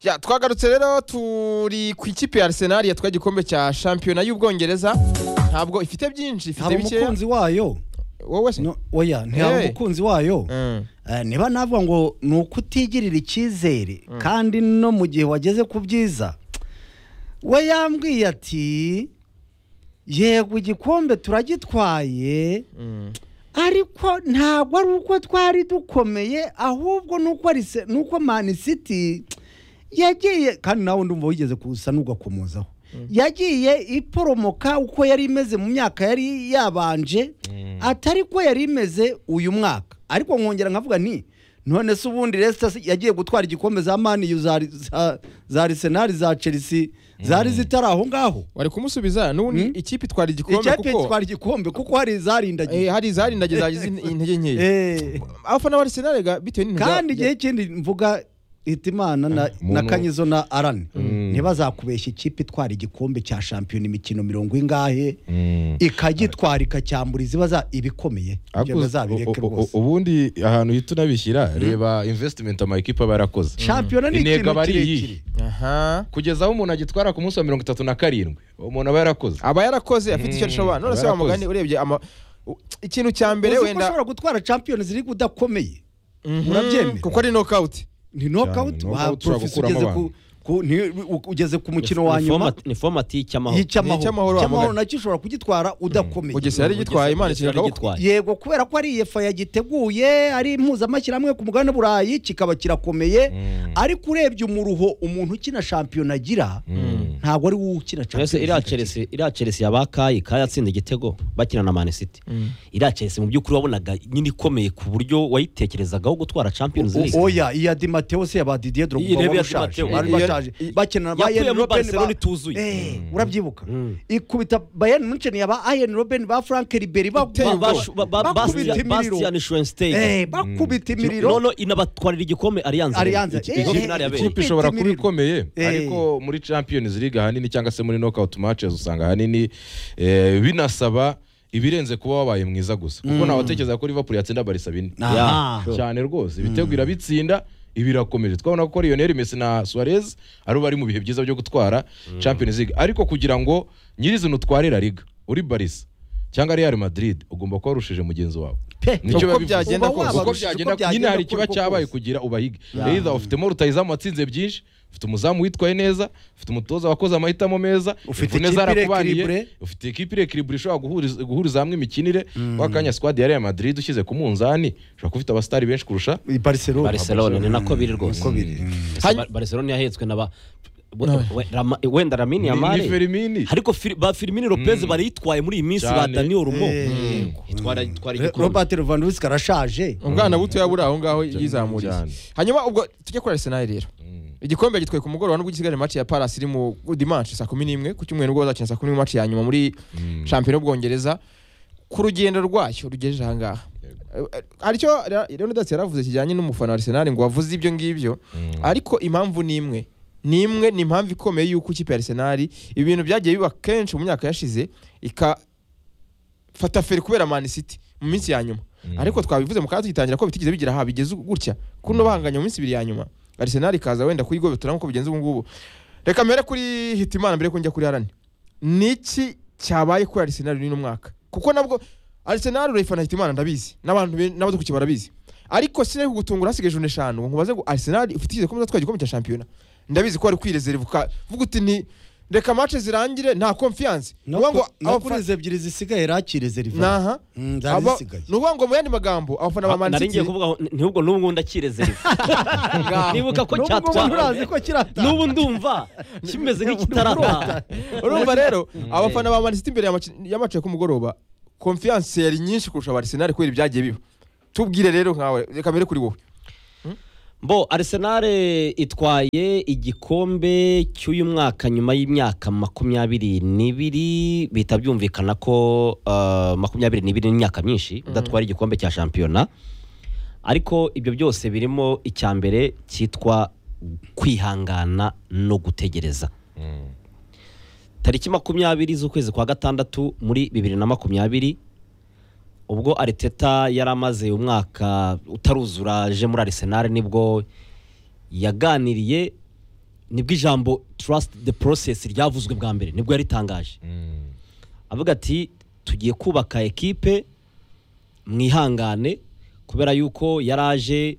Ya, twagarutse rero turi ku ikipe ya Arsenal yatwaye igikombe cya shampiyona y'Ubwongereza ntabwo ifite byinshi ifite haba bikeya umukunzi wayo wowe se No, oya ntihaba Eh. umukunzi wayo Mm. Eh, niba navuga ngo ni ukutigirira icyizere kandi no mu gihe wageze ku byiza we yambwiye ati yego igikombe turagitwaye Mm. ariko ntabwo ari uko twari dukomeye ahubwo nuko Arse- nuko mani siti yagiye kandi nawe ndumva wigeze gusa n'ugakomozaho yagiye iporomoka uko yari imeze mu myaka yari yabanje atari ko yari imeze uyu mwaka ariko nkongera nkavuga ni none se ubundi resita yagiye gutwara igikombe za mani yu za- za- za arisenali za chelsea zari zitari aho ngaho wari kumusubiza n'ubundi Mm. ikipe itwara igikombe icyapa kuko gitwara igikombe kuko hari izarindagiye eh, hari zarindagiye zagize in- intege nkeya Eh. abafana ba Arsenal ga bitewe n'intu kandi za- igihe kindi mvuga hitimana na, na Muntu- kanyizo na arani Mm. ntibazakubeshya ikipe itwara igikombe cya shampiyona imikino mirongo ingahe ikagitwara ikacyambura iziba za- ibikomeye ibyo bazabireke rwose ubundi ahantu uhita unabishyira reba invesitimenti amakipe aba yarakoze shampiyona ni Intego ikintu aba ari kirekire iyihe? aha kugeza aho umuntu agitwara ku munsi wa mirongo itatu na karindwi umuntu aba yarakoze aba yarakoze afite icyo ashobora none aba se wa yarakoze. mugani urebye ama u- ikintu cya mbere uzi ko wenda ushobora gutwara shampiyona ziri kudakomeye Mhm, urabyemera? kuko ari knockout ni nokawuti knockout wa ushobora porofesi gukuramo ugeze ku abantu. ku- ni- u- ugeze ku mukino wa Ni nyuma format- ni format y'icyamahoro y'icyamahoro Y'icyamahoro, icyamahoro amagana. nacyo ushobora kugitwara udakomeye Bugesera yari gitwaye Imana Bugesera ishyira yari akaboko gitwaye. yego kubera ko ari iyefa yagiteguye ari impuzamashyirahamwe ku mugabane w'uburayi kikaba kirakomeye ariko urebye umuruho umuntu ukina shampiyona agira ntabwo ari wowe ukina Mbese shampiyona iriya Chelsea iriya Chelsea yabakaye kaye atsinda igitego bakina na Man City iriya Chelsea mu by'ukuri wabonaga nyine ikomeye ku buryo wayitekerezagaho gutwara Champions League O- oya iya di mateo se yaba didier Iyi drogba rebe wari ya ushaje Di Matteo. bari Iya- bashaje iya- bakina na bayern yakuyemo Robben Barcelona ba- ituzuye. Eh, Mm. urabyibuka Mm. ikubita bayern munchen yaba ayen robben ba frank riberi Ba- bakubita ba- ba- ba- Bastian- Bastian Schweinsteiger Eh, bakubita imiriro noneho inabatwarira igikombe Allianz Allianz. Ikigo Eh, finale eh, yabereye ikipe ishobora kuba imiriro. ikomeye Eh. ariko muri champions league ahanini cyangwa se muri knockout matches usanga ahanini eh, binasaba ibirenze kuba wabaye mwiza gusa kuko ntawatekereza ko liverpool yatsinda barisa bine Aha. Sure. cyane rwose ibitego irabitsinda ibi birakomeje twabona ko Lionel Messi na Suarez ari bari mu bihe byiza byo gutwara Champions League ariko kugira ngo nyirizina utware La Liga uri Barca cyangwa Real Madrid ugomba kuba warushije mugenzi wawe Pe. Nicyo Uko biba bivuze. byagenda Uba kose. uko wabarushije, byagenda uko byagenda nyine hari ikiba kose, uko cyabaye kose. kugira ubahiga either ufitemo rutayizamu watsinze byinshi ufite umuzamu witwaye neza ufite umutoza wakoze amahitamo meza Ufite imvune ikipe zarakubaniye irekiribure. ufite ekipi irekiribure ishobora guhuriza- guhuriza hamwe imikinire wakanya squad ya Real Madrid ushyize ku munzani ushobora kuba ufite abasitari benshi kurusha barcelona Barcelona ni nako biri rwose Niko biri. Ese Bar- Barcelona yahetswe na ba we- we- Rama- wenda Lamine Ni- Yamal ni Firmini. ariko Fir- ba Firmino Lopez barayitwaye muri iyi minsi ba Cyane. Daniel Rumo Eh. itwara itwara Re- igikombe robert levandowski arashaje umwana butoya buri aho ngaho yizamuriye cyane. hanyuma ubwo tujye kuri Arsenal rero igikombe gitwaye ku mugoroba nubwo isigaje match ya Palace iri mu dimanche saa kumi n'imwe ku cyumweru nibwo bazakina saa kumi n'imwe match ya nyuma muri shampiyona y'Ubwongereza ku rugendo rwacyo rugejeje aha ngaha Eh, eh, haricyo Ra- Leonidas yaravuze kijyanye n'umufana wa Arsenal ngo wavuze ibyo ngibyo ariko impamvu ni imwe ni imwe ni impamvu ikomeye y'uko ikipe ya Arsenal ibi bintu byagiye biba kenshi mu myaka yashize ika fata feri kubera Man City mu minsi ya nyuma ariko twabivuze mu kanya tugitangira ko bitigeze bigira aha bigeze gutya kuno bahanganye mu minsi ibiri ya nyuma Arsenal ikaza wenda kuyigobetora nk'uko bigenze ubu ngubu reka mbere kuri Hitimana mbere ko njya kuri Arani niki cyabaye kuri Arsenal uyu mwaka kuko nabwo Arsenal urayifana Hitimana ndabizi n'abantu ben- n'abadukukiye barabizi ariko sinari kugutungura hasigaye jone eshanu ngo nkubaze ngo Arsenal ifite igikombe zatwaye igikombe cya shampiyona ndabizi ko wari kwirezerva ukavuga uti ni reka match zirangire nta confiance no Uvuga ngo ku- no abafa- kuri izo ebyiri zisigaye rakire zeriva naha Mm, zari aba zisigaye. ni ukuvuga ngo mu yandi magambo abafana ba nari ngiye manisiti kuvuga ngo, ni- nubwo n'ubu ngubu ndakirezereva nibuka ko cyatwaye ko kirata n'ubu ndumva kimeze nk'ikitarataha urumva rero abafana ba manisiti imbere y'amacu ku mugoroba konfiyanse yari nyinshi kurusha abarisenari kubera ibyagiye biba tubwire rero nkawe reka mbere kuri wowe Bo Arsenal itwaye igikombe cy'uyu mwaka nyuma y'imyaka makumyabiri n'ibiri bihita byumvikana ko uh, makumyabiri n'ibiri n'imyaka myinshi udatwara igikombe cya shampiyona ariko ibyo byose birimo icya mbere cyitwa kwihangana no gutegereza tariki makumyabiri z'ukwezi kwa gatandatu muri bibiri na makumyabiri ubwo ariteta yari amaze umwaka utaruzura aje muri arisenali nibwo yaganiriye nibwo ijambo trust the process ryavuzwe bwa mbere nibwo yaritangaje Mm. avuga ati tugiye kubaka ekipe mwihangane kubera yuko yaraje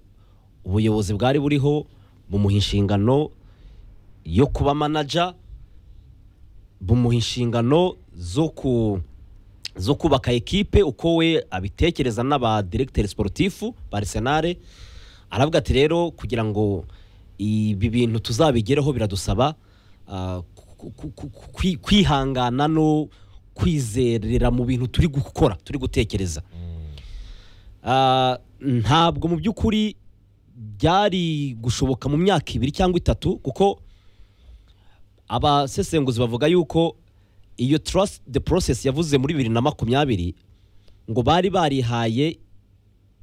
ubuyobozi bwari buriho bumuha inshingano yo kuba manaja bumuha inshingano zo ku zo kubaka ekipe uko we abitekereza n'abadiregiteri siporutifu ba arisenale aravuga ati rero kugira ngo ibi bintu tuzabigereho biradusaba ah, ku- ku- ku- ku- kwi- kwihangana no kwizerera mu bintu turi gukora turi gutekereza Ah, ntabwo mu by'ukuri byari gushoboka mu myaka ibiri cyangwa itatu kuko abasesenguzi bavuga yuko iyo trust the process yavuze muri bibiri na makumyabiri ngo bari barihaye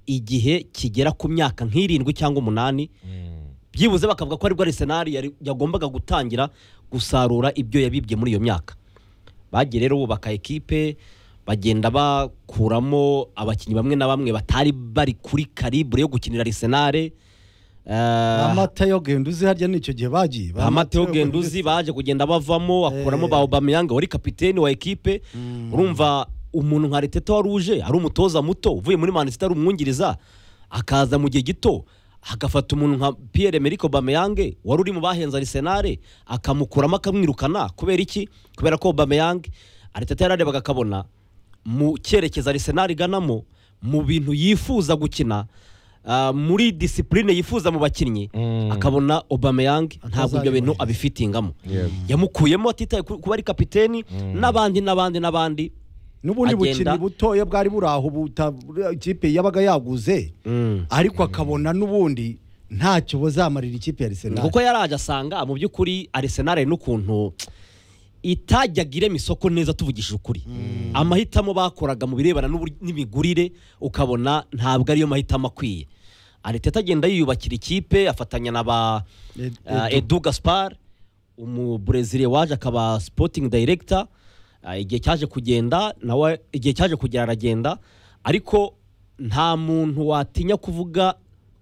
igihe kigera ku myaka nk'irindwi cyangwa umunani byibuze bakavuga ko aribwo arisenari yari- yagombaga gutangira gusarura ibyo yabibye muri iyo myaka bagiye rero bubaka ekipe bagenda bakuramo abakinnyi bamwe na bamwe batari bari kuri karibure yo gukinira arisenari amata yo genda uzi harya nicyo gihe bagiye ba Mateo Genduzi baje kugenda bavamo akuramo ba Aubameyang wari kapiteni wa ekipe urumva umuntu nka Arteta wari uje ari umutoza muto uvuye muri Man City ari umwungiriza akaza mu gihe gito agafata umuntu nka Pierre Emerick Aubameyang wari uri mu bahenze Arsenal akamukuramo akamwirukana kubera iki kubera ko Aubameyang Arteta yararebaga akabona mu cyerekezo Arsenal iganamo mu bintu yifuza gukina ah, muri disipurine yifuza mu bakinnyi akabona Aubameyang ntabwo ibyo bintu abifitingamo yamukuyemo atitaye ku- kuba ari kapiteni n'abandi n'abandi n'abandi n'ubundi agenda- bukinnyi butoya bwari buri aho buta ikipe yabaga yaguze ariko akabona n'ubundi ntacyo buzamarira ikipe ya Arsenal kuko yaraje asanga mu by'ukuri Arsenal hari n'ukuntu itajyaga irema isoko neza tuvugishije ukuri amahitamo bakoraga mu birebana n'ubur- n'imigurire ukabona ntabwo ariyo mahitamo akwiye Arteta agenda yiyubakira ikipe afatanya na ba Ed- Ah, Edu Gaspar umubrezile waje akaba sporting director Ah, igihe cyaje kugenda nawe igihe cyaje kugera aragenda ariko nta muntu watinya kuvuga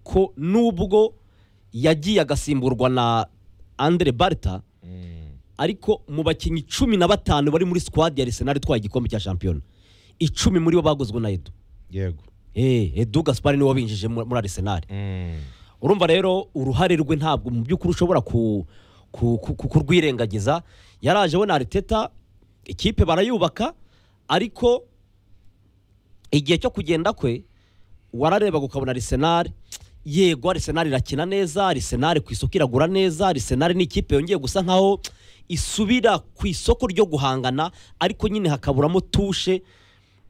ko nubwo yagiye agasimburwa na Andre Barta ariko mu bakinnyi cumi na batanu bari muri squad ya Arsenal itwaye igikombe cya shampiyona icumi muri bo baguzwe na Edu yego eh Edu Gaspar niwe wabinjije mu- muri Arsenal urumva rero uruhare rwe ntabwo mu by'ukuri ushobora ku- ku- ku- ku- kurwirengagiza yaraje abona ariteta ikipe barayubaka ariko igihe cyo kugenda kwe wararebaga ukabona arisenari yego arisenari irakina neza arisenari ku isoko iragura neza arisenari ni ikipe yongeye gusa nkaho isubira ku isoko ryo guhangana ariko nyine hakaburamo tushe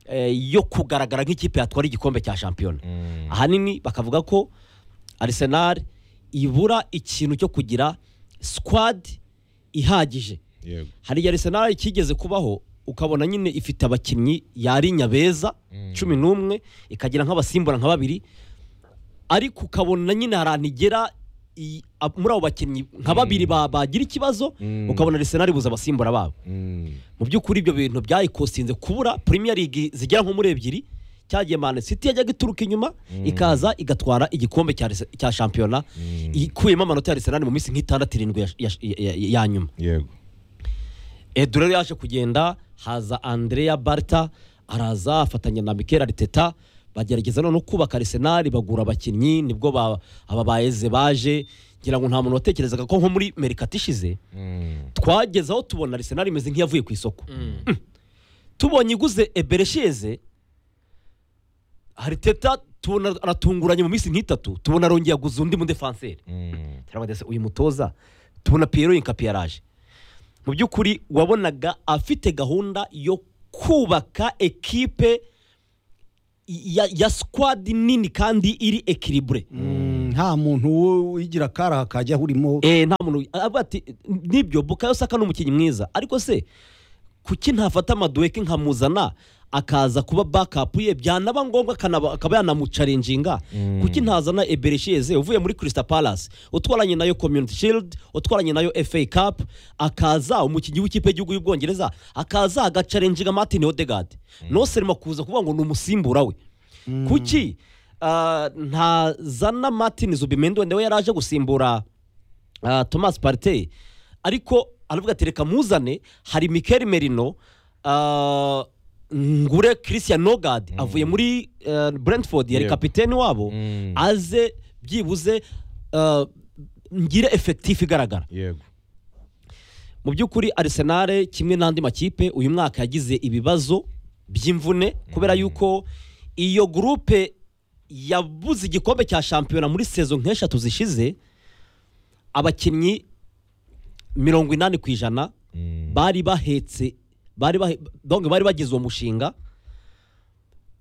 eh, yo kugaragara nk'ikipe yatwara igikombe cya shampiyona ahanini bakavuga ko Arsenal ibura ikintu cyo kugira squad ihagije yego hariya Arsenal ikigeze kubaho ukabona nyine ifite abakinnyi yarinya beza cumi n'umwe ikagira nk'abasimbura nka babiri ariko ukabona nyine hari ahantu igera i- ab- muri abo bakinnyi nka babiri ba- bagira ikibazo Mm. ukabona Arsenal ibuze abasimbura babo Mm. mu by'ukuri ibyo bintu byayikostinze kubura Premier League zigera nko muri ebyiri cyagiye Man City yajyaga ituruka inyuma ikaza igatwara igikombe cya Arse- cya shampiyona ikuyemo amanota ya Arsenal mu minsi nk'itandatu irindwi ya- ya- ya- ya nyuma yego Edu rero yaje kugenda haza Andrea Barta araza afatanya na Mikel Arteta bagerageza none kubaka Arsenal bagura abakinnyi nibwo ba- aba baeze baje ngira ngo nta muntu watekerezaga ko nko muri Mercato ishize twageze aho tubona Arsenal imeze nk'iyavuye ku isoko Mm. tubonye iguze Eberesheze Arteta tubona aratunguranye mu minsi nk'itatu tubona arongeye aguze undi mu defenseur turabaza se uyu mutoza tubona Pierre Inkapi yaraje mu by'ukuri wabonaga afite gahunda yo kubaka ekipe ya, ya squad nini kandi iri ekiribure Mm, nta muntu wo- wigira akaraha kajya urimo eh nta muntu avuga ati nibyo Bukayo Saka ni umukinnyi mwiza ariko se kuki ntafata amaduweke nkamuzana akaza kuba backup ye byanaba ngombwa akanaba- akaba yanamucarenjinga kuki ntazana Eberesheze uvuye muri Crystal Palace utwaranye nayo Community Shield utwaranye nayo FA Cup akaza umukinnyi w'ikipe y'igihugu y'Ubwongereza akaza agacarenjinga Martin Odegaard noserima kuza kuvuga ngo ni umusimbura we kuki ah, ntazana Martin Zubimendi wenda we yaraje gusimbura ah, thomas partey ariko aravuga ati reka muzane hari mikel merino ah, ngure christian nogad avuye muri eh, brentford yari Yego. kapiteni wabo Mm. aze byibuze ah, ngire efekitifu igaragara yego mu by'ukuri arisenal kimwe n'andi makipe uyu mwaka yagize ibibazo by'imvune kubera yuko iyo gurupe yabuze igikombe cya shampiyona muri sezo nk'eshatu zishize abakinnyi mirongo inani ku ijana bari bahetse bari bahe- donc bari bagize uwo mushinga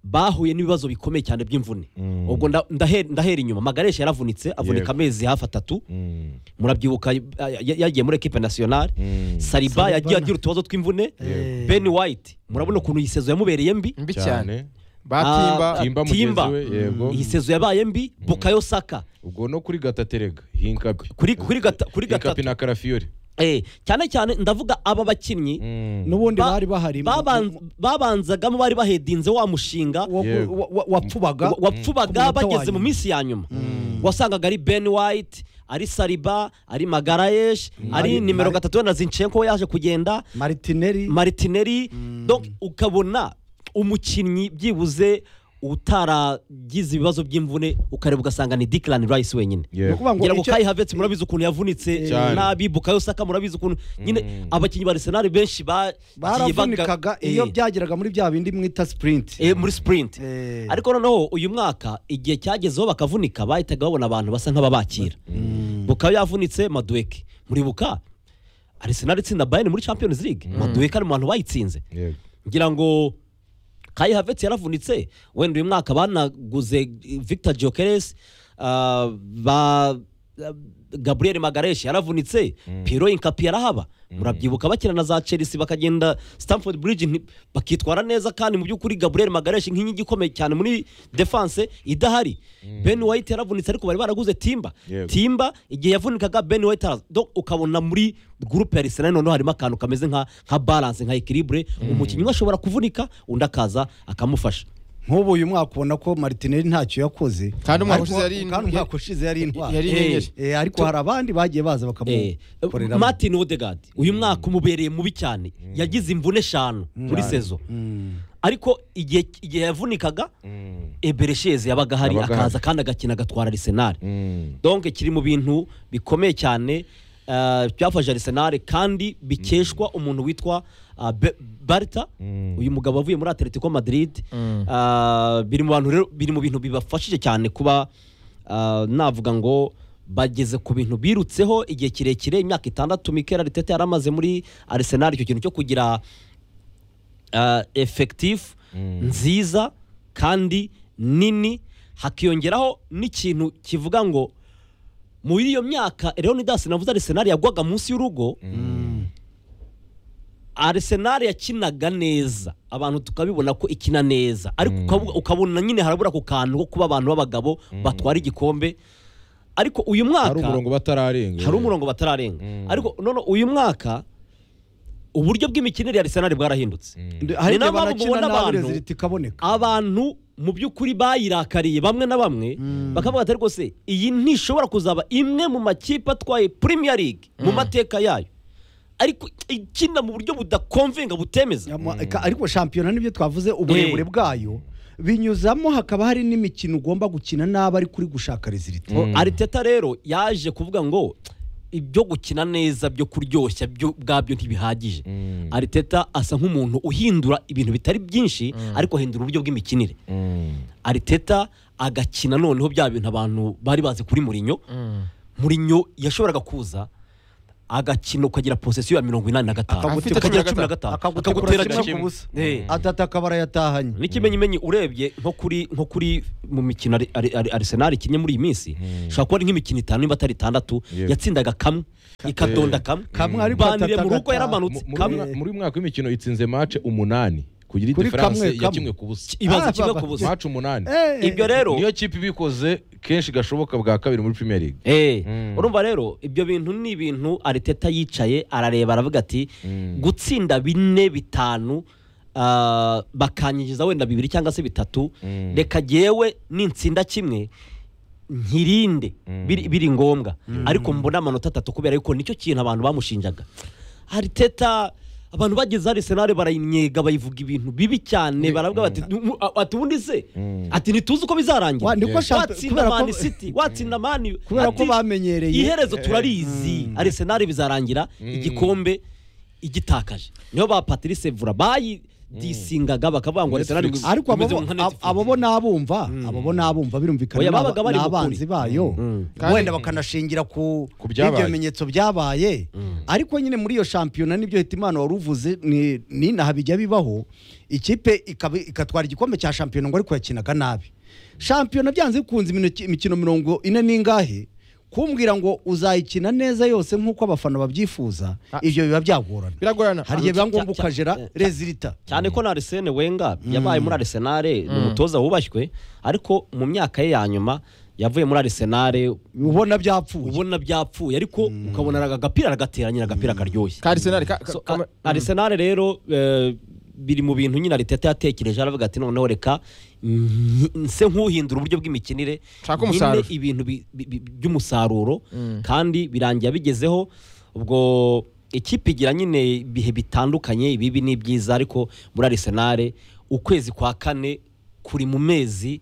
bahuye n'ibibazo bikomeye cyane by'imvune Mm. ubwo nda- ndahe- ndahera inyuma magaresha yaravunitse avunika Yego. amezi hafi atatu Mm. murabyibuka ya- ya- yagiye muri ekipe nasiyonari Mm. sariba Saliba yagiye na- agira utubazo tw'imvune Eh. ben white murabona ukuntu iyi sezo yamubereye mbi mbi cyane cyane batimba Ah, timba mugenzi Timba. we yego iyi sezo yabaye mbi bukayo saka ubwo no kuri gataterega hinkapi kuri kuri gata, kuri hinkapi gatatu na karafiyori eh cyane cyane ndavuga aba bakinnyi Mm. n'ubundi Ba- bari bahari baban- babanzagamo bari bahedinze wa mushinga wa- Yego. wa- wa- wapfubaga wa- wapfubaga Ku munota wa bageze mu nyuma. minsi ya nyuma wasangaga ari ben white ari sariba ari magarayesh ari Mari- nimero Mari- gatatu na zinchenko yaje kugenda maritineri maritineri donc ukabona umukinnyi byibuze utaragize ibibazo by'imvune ukareba ugasanga ni dikirani rayisi wenyine ni yego ukuvuga ngo ngira ngo icyo- kayi havetse murabizi ukuntu yavunitse Cyane. nabi bukayo saka murabizi ukuntu nyine abakinnyi ba arisenali benshi ba- bagiye baga- barafunikaga iyo Eh, byageraga muri bya bindi mwita sipurinti eh, muri sipurinti Eh. ariko noneho uyu mwaka igihe cyagezeho bakavunika bahitaga babona abantu basa nk'ababakira bukayo yavunitse maduweke muribuka arisenali itsinda bayani muri champions league maduweke ari mu bantu bayitsinze yego ngira ngo kayi havetse yaravunitse wenda uyu mwaka banaguze victor jokeres ba gabriel magareshi yaravunitse piro inkapi yarahaba murabyibuka bakina na za chelsea bakagenda stamford bridge nti- bakitwara neza kandi mu by'ukuri gabriel magareshi nk'inkingi ikomeye cyane muri defense idahari ben white yaravunitse ariko bari baraguze timba Yego. timba igihe yavunikaga ben white araza Donc ukabona muri groupe ya arsenal noneho harimo akantu kameze nka nka balance nka equilibre umukinnyi umwe ashobora kuvunika undi akaza akamufasha nk'ubu uyu mwaka ubona ko maritineri ntacyo yakoze Kandi umwaka Ariko- ushize yari- kandi umwaka ushize yari intwari yari inyenyeri. Eh, ariko hari abandi bagiye baza Eh, bakamukorera Martin Odegaard uyu mwaka umubereye mubi cyane yagize imvune eshanu muri sezo ariko igihe igihe yavunikaga Eberesheze yabaga ahari Yabaga akaza ahari. kandi agakina agatwara Arsenal Mm. donc kiri mu bintu bikomeye cyane eh, byafashe Arsenal kandi bikeshwa umuntu witwa ah, Be- Barta uyu mugabo wavuye muri Atletico Madrid Ah, biri mu bantu rero biri mu bintu bibafashije cyane kuba ah, navuga ngo bageze ku bintu birutseho igihe kirekire imyaka itandatu Mikel Arteta yari amaze muri Arsenal icyo kintu cyo kugira ah, effective nziza kandi nini hakiyongeraho n'ikintu kivuga ngo muri iyo myaka leonidas navuze arisenali yagwaga munsi y'urugo arisenali yakinaga neza abantu tukabibona ko ikina neza ariko ukabu- ukabona nyine harabura ku kantu ko kuba abantu b'abagabo batwara igikombe ariko uyu mwaka hari umurongo batararenga hari umurongo batararenga Mm. ariko none uyu mwaka uburyo bw'imikinire ya arisenali bwarahindutse hari igihe Ni nayo mpamvu banakina ubona nabi abantu- reziliti ikaboneka abantu mu by'ukuri bayirakariye bamwe na bamwe bakavuga ati rwose iyi ntishobora kuzaba imwe mu makipe atwaye Premier League mu mateka yayo ariko ikina mu buryo budakomvenga butemeza Ama- ka- ariko shampiyona nibyo twavuze uburebure Eh. bwayo binyuzamo hakaba hari n'imikino ugomba gukina nabi ariko uri gushaka reziliti Ariteta rero yaje kuvuga ngo ibyo gukina neza byo kuryoshya byo ubwabyo ntibihagije Ariteta asa nk'umuntu uhindura ibintu bitari byinshi ariko ahindura uburyo bw'imikinire Ariteta agakina noneho bya bintu abantu bari bazi kuri Mourinho Mourinho yashoboraga kuza agakina ukagira posesiyo ya mirongo inani na gatanu Akagutekura ukagira gatanu. cumi na gatanu akagutera akagutera kimwe kimwe ku busa Eh. atata akaba arayatahanye n'ikimenyimenyi urebye nko kuri nko kuri mu mikino Ari- Ari- Ari- arisenali ikinnye muri iyi minsi ushobora kuba ari nk'imikino itanu niba atari itandatu Yego. yatsindaga kamwe ikadonda kamwe Kamwe ariko banire atata mu rugo agataha. yaramanutse Mu- muri kamwe mwa- muri uyu mwaka w'imikino itsinze mace umunani kugira Kuri idifaranse kamwe, kamwe. yakimwe ku busa ibaza Ah, kimwe baba. ku busa mace umunani Eh. ibyo rero niyo kipe ibikoze kenshi gashoboka bwa kabiri muri premier league Eh, Mm. urumva rero ibyo bintu ni ibintu ariteta yicaye arareba aravuga ati Mm. gutsinda bine bitanu ah, bakanyigiza wenda bibiri cyangwa se bitatu Mm. reka jyewe nitsinda kimwe nkirinde biri biri ngombwa ariko mbona amanota atatu kubera yuko nicyo kintu abantu bamushinjaga ariteta abantu bageze hari senare barayimyega bayivuga ibintu bibi cyane baravuga bati "Nu- a- ati ubundi se ati ntituzi uko bizarangira Wa, ni ko shamp- watsinda kubera ko- mani siti watsinda mani kubera ko ati, bamenyereye iherezo turarizi arisenali bizarangira igikombe igitakaje niyo ba patrice vura bayidisingaga bakavuga ngo Netflix. arisenali ariko abo bo- ab- abo bo n'abumva abo bo n'abumva birumvikana Oya, n'aba- babaga bari mu kuri. n'abanzi bayo Kandi- wenda bakanashingira ku Ku byabaye. ibyo bimenyetso byabaye ariko nyine muri iyo shampiyona nibyo hitimana wari uvuze ni- ni inaha bijya bibaho ikipe ikaba- ikatwara igikombe cya shampiyona ngo ariko yakinaga nabi shampiyona byanze bikunze imino- imikino mirongo ine n'ingahe kumbwira ngo uzayikina neza yose nk'uko abafana babyifuza ibyo biba byagorana biragorana hari igihe biba Cya- ngombwa cya- ukajera rezilita cyane ko na arisene wenga yabaye muri arisenali ni umutoza wubashywe ariko mu myaka ye ya nyuma yavuye muri arisenali ubona byapfuye ubona byapfuye ariko ukabona araga agapira aragatera nyine agapira karyoshye ka Arsenal ka- So, ka- a- Arsenal rero eh, biri mu bintu nyine Arteta yatekereje aravuga ati noneho reka nyi- nse nk'uhindura uburyo bw'imikinire Nshaka nyine umusaruro. ibintu bi- bi- bi- by'umusaruro kandi birangiye bigezeho ubwo ikipe igira nyine ibihe bitandukanye ibibi n'ibyiza ariko muri Arsenal ukwezi kwa kane kuri mu mezi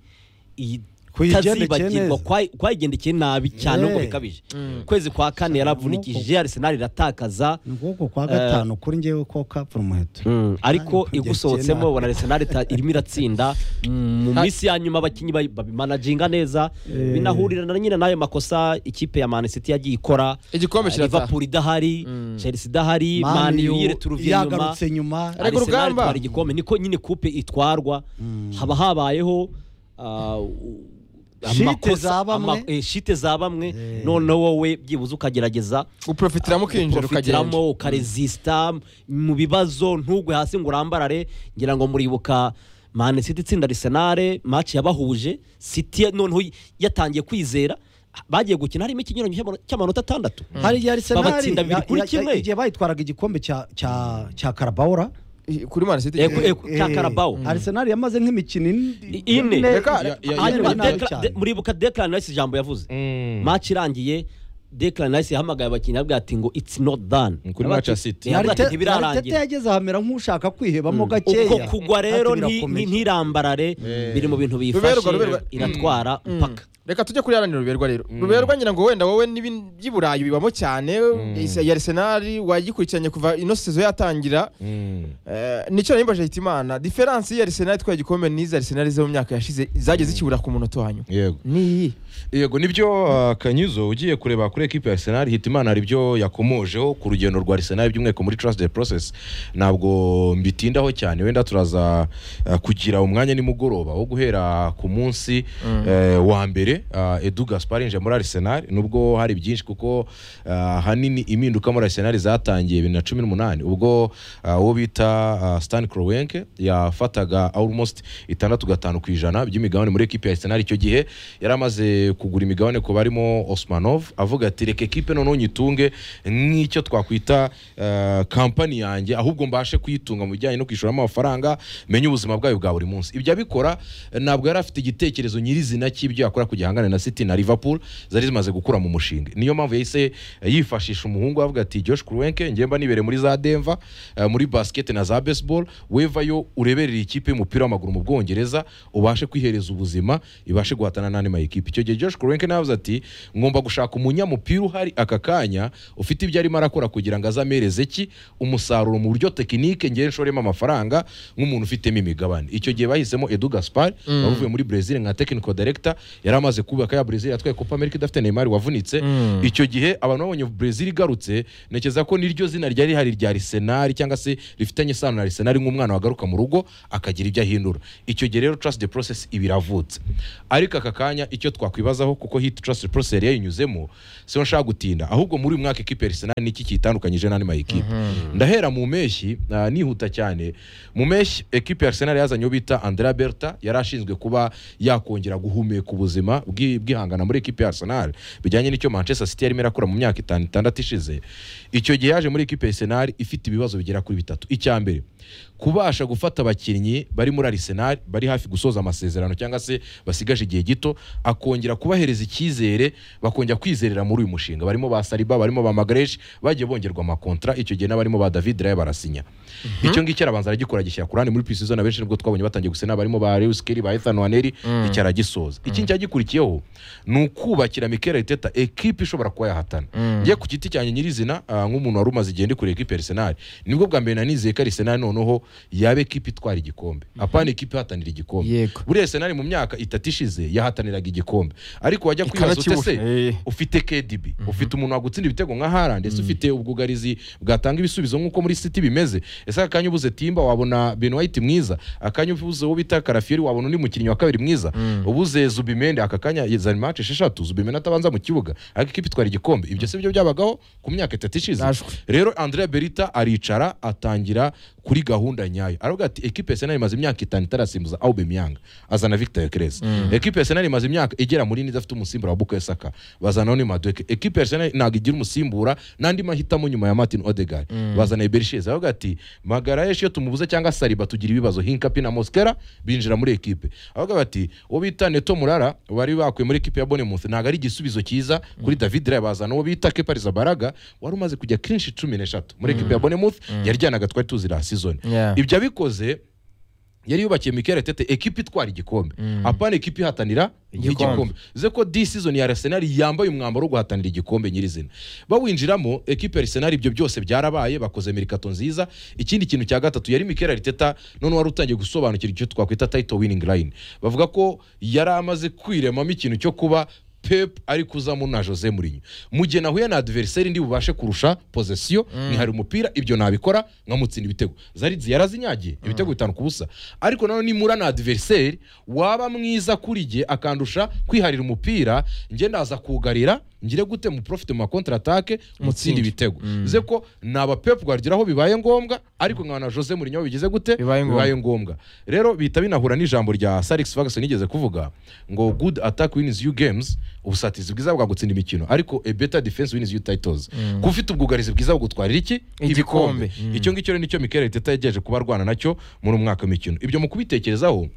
iyi- Kuyigendekeye itazibagirwa neza. kwayi- kwayigendekeye nabi cyane nubwo Eh. bikabije ukwezi kwa kane yaravunikishije Arsenal iratakaza ni ukuboko kwa gatanu kuri njyewe ko kapfura umuheto Mm, ariko kugeza igusohotsemo icyenda. ubona Arsenal ita- irimo iratsinda Mm, mu minsi ya nyuma abakinnyi bayi- babimanaginga neza binahurirana nyine n'ayo makosa ikipe ya Man City yagiye ikora igikombe Eh, kirataha Liverpool idahari Chelsea idahari Man Mani U yu- yireturuviye nyuma yagarutse nyuma Ariko Arsenal urugamba- itwara igikombe niko nyine kupe itwarwa haba habayeho ah, u- Shite amakosa- za bamwe. ama- eh, shite za bamwe noneho wowe byibuze ukagerageza guprofitiramo ukinjira ukagenda uprofitiramo ukarezisita mu bibazo ntugwe hasi ngo urambarare ngira ngo muribuka mani siti itsinda arisenare maci yabahuje siti noneho yatangiye kwizera bagiye gukina harimo ikinyuranyo cy'amano- cy'amanota atandatu hari igihe Arsenal Babatsinda bibiri ya- kuri ya- kimwe. igihe bayitwaraga igikombe cya cya cya Carabao I- kuri Man City Ego- ego. Cya eh, Carabao. Arsenal yamaze nk'imikino ine- Ine. Reka- Ya- ya- ya- hanyuma ya- nabi Declan- cyane. De- muribuka Declan Rice ijambo yavuze maci irangiye Declan Rice yahamagaye abakinnyi ababwira ati ngo it's not done Kuri match ya City. Yavuga ati, Arite- Arteta ntibirarangira yageze ahamera nk'ushaka kwihebamo gakeya ubwo kugwa rero Ati nti- birakomeye. nti- ntirambarare biri mu bintu Ruberwa, biyifashe ruberwa. iratwara mpaka reka tujye kuri yaranira ruberwa rero ruberwa ngira ngo wenda wowe n'ibi- by'iburaya bibamo cyane ya Arsenal wagikurikiranye kuva ino sezo yatangira Eh, nicyo nari mbaje hitimana diferansi ya Arsenal itwaye igikombe n'izi Arsenal zo mu myaka yashize zagize zikibura ku munota wanyu yego niyi yego nibyo uh, kanyuzo ugiye kureba kuri ekipe ya arsenal hitimana hari ibyo yakomojeho ku rugendo rwa arsenal by'umwihariko muri trust the process ntabwo mbitindaho cyane wenda turaza uh, kugira umwanya nimugoroba wo guhera ku munsi eh, wa mbere uh, edu gaspar yinjiye muri arsenal nubwo hari byinshi kuko uh, ahanini impinduka muri arsenal zatangiye bibiri na cumi n'umunani ubwo uh, uwo bita uh, stan krowenke yafataga almost itandatu gatanu ku ijana by'imigabane muri ekipe ya arsenal icyo gihe yari amaze kugura imigabane ku barimo osmanov avuga ati reka ekipe noneho nyitunge nk'icyo twakwita uh, kampani yanjye ahubwo mbashe kuyitunga mu bijyanye no kwishyuramo amafaranga menye ubuzima bwayo bwa buri munsi ibyo abikora eh, ntabwo yari afite igitekerezo nyirizina cy'ibyo yakora kugira ngo ahangane na city na liverpool zari zimaze gukura mu mushinga niyo mpamvu yahise eh, yifashisha umuhungu avuga ati josh kruwenke ngemba nibere muri za denver eh, muri basket na za baseball wevayo ureberere ikipe y'umupira w'amaguru mu bwongereza ubashe kwihereza ubuzima ibashe guhatana n'andi ma ekipe icyo gihe josh kruwenke nawe yavuze ati ngomba gushaka umunyamupira uhari aka kanya ufite ibyo arimo arakora kugira ngo azamereze ki umusaruro mu buryo tekinike ngewe nshoremo amafaranga nk'umuntu ufitemo imigabane icyo gihe bahisemo edu gaspar wari uvuye muri brezil nka technical director yari amaze kubaka ya brezil yatwaye copa america idafite neymar wavunitse icyo gihe abantu babonye brezil igarutse ntekereza ko niryo zina ryari rihari rya arsenal cyangwa se rifitanye isano na arsenal nk'umwana wagaruka mu rugo akagira ibyo ahindura icyo gihe rero trust the process iba iravutse ariko aka kanya icyo twakwibazaho kuko hit trust the process yari yayinyuzemo siho nshaka gutinda ahubwo muri uyu mwaka ekipe ya arsenal niki kitandukanyije n'andi ma ekipe ndahera mu mpeshyi ah, nihuta cyane mu mpeshyi ekipe ya arsenal yazanye uwo bita andrea berta yari ashinzwe kuba yakongera guhumeka ubuzima buzima bwi- bwihangana muri ekipe ya arsenal bijyanye n'icyo manchester city yarimo irakora mu myaka itanu itandatu ishize icyo gihe yaje muri ekipe ya arsenal ifite ibibazo bigera kuri bitatu icya mbere kubasha gufata abakinnyi bari muri arsenal bari hafi gusoza amasezerano cyangwa se basigaje igihe gito akongera kubahereza icyizere bakongera kwizerera muri uyu mushinga barimo ba saliba barimo ba magareshi bagiye bongerwa amakontra icyo gihe n'abarimo ba david rayo barasinya icyo ngicyo arabanza aragikora agishyira ku ruhande muri pisizona benshi nibwo twabonye batangiye gusena barimo ba lewis kelly ba ethan waneri icyo aragisoza ikindi cyagikurikiyeho ni ukubakira mikel arteta ekipe ishobora kuba yahatana njye ku giti cyanjye nyirizina ah, nk'umuntu wari umaze igihe ndi kure ekipe arsenal nibwo bwa mbere nanizeye ko arsenal noneho yaba ekipe itwara igikombe apana ekipe ihatanira igikombe yego buriya arsenal mu myaka itatu ishize yahataniraga igikombe ariko wajya kwibaza ute ikanakibura se Eh, ufite KDB ufite umuntu wagutsinda ibitego nka Haaland ese ufite ubwugarizi bwatanga ibisubizo nk'uko muri City bimeze ese akanya ubuze Timba wabona Ben White mwiza akanya ubuze uwo bita Karafieri wabona undi mukinnyi wa kabiri mwiza ubuze Zubimende aka kanya zari match esheshatu Zubimende atabanza mu kibuga ariko ikipe itwara igikombe ibyo si byo byabagaho ku myaka itatu ishize Nashwe. rero Andrea Berita aricara atangira kuri gahunda nyayo aravuga ati ekipe ya Arsenal imaze imyaka itanu itarasimbuza Aubameyang azana Victor Crez ekipe ya Arsenal imaze imyaka igera muri ine idafite umusimbura wa Bukayo Saka bazana ni Madueke ekipe ya Arsenal ntabwo igira umusimbura n'andi mahitamo nyuma ya Martin Odegaard bazana Berichez aravuga ati Magarayesh iyo tumubuze cyangwa Saliba tugira ibibazo Hinkapi na Mosquera binjira muri ekipe aravuga ati uwo bita Neto Murara bari bakuye muri ekipe ya Bournemouth ntabwo ari igisubizo cyiza kuri David Raya bazana uwo bita Kepa Arrizabalaga wari umaze kujya kenshi cumi n'eshatu muri ekipe ya Bournemouth yaryanaga twari tuzi la season Yeah. ibyo abikoze yari yubakiye Mikel Arteta ekipe itwara igikombe apana ekipe ihatanira Igikombe. igikombe uze ko di season ya Arsenal yambaye umwambaro wo guhatanira igikombe nyirizina bawinjiramo ekipe ya Arsenal ibyo byose byarabaye bakoze merikato nziza ikindi kintu cya gatatu yari Mikel Arteta none wari utangiye gusobanukira icyo twakwita title winning line bavuga ko yari amaze kwiremamo ikintu cyo kuba Pep ari kuzamo na Jose Mourinho mu gihe nahuye na adversaire ndi bubashe kurusha position nkihari umupira ibyo nabikora nkamutsinda ibitego Zaridzi yarazinyagiye ibitego bitanu ku busa ariko nanone nimura na adversaire waba mwiza kuri jye akandusha kwiharira umupira njye ndaza kugarira ngire gute mu profit mu counter attack mutsinde ibitego bivuze ko naba Pep Guardiola aho bibaye ngombwa ariko nkabona Jose Mourinho bigize gute Bibaye ngombwa. bibaye ngombwa rero bihita binahura n'ijambo rya Sir Alex Ferguson yigeze kuvuga ngo good attack wins you games ubusatizi bwiza bwa gutsinda imikino ariko a better defense wins you titles kuba ufite ubwugarizi bwiza bugutwarira iki Igikombe. Mm. icyo ngicyo rero nicyo Mikel Arteta yagejeje kuba arwana nacyo muri uyu mwaka w'imikino ibyo mu kubitekerezaho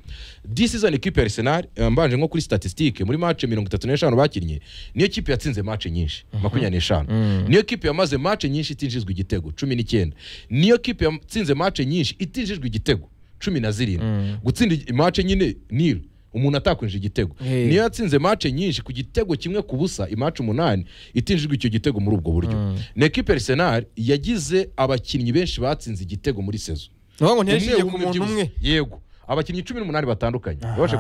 this season equipe ya Arsenal eh, mbanje nko kuri statistique muri match mirongo itatu n'eshanu bakinnye niyo kipe yatsinze match nyinshi makumyabiri n'eshanu niyo kipe yamaze match nyinshi itinjijwe igitego cumi n'icyenda niyo kipe yatsinze match nyinshi itinjijwe igitego cumi na zirindwi gutsinda match nyine nil umuntu atakwinjije igitego Hey. niyo yatsinze match nyinshi ku gitego kimwe ku busa imatch umunani itinjijwe icyo gitego muri ubwo buryo ni ekipe ya Arsenal yagize abakinnyi benshi batsinze igitego muri sezo ni ukuvuga ngo ntiyagiye ku umwe muntu umwe umwe yego abakinnyi cumi n'umunani batandukanye babasha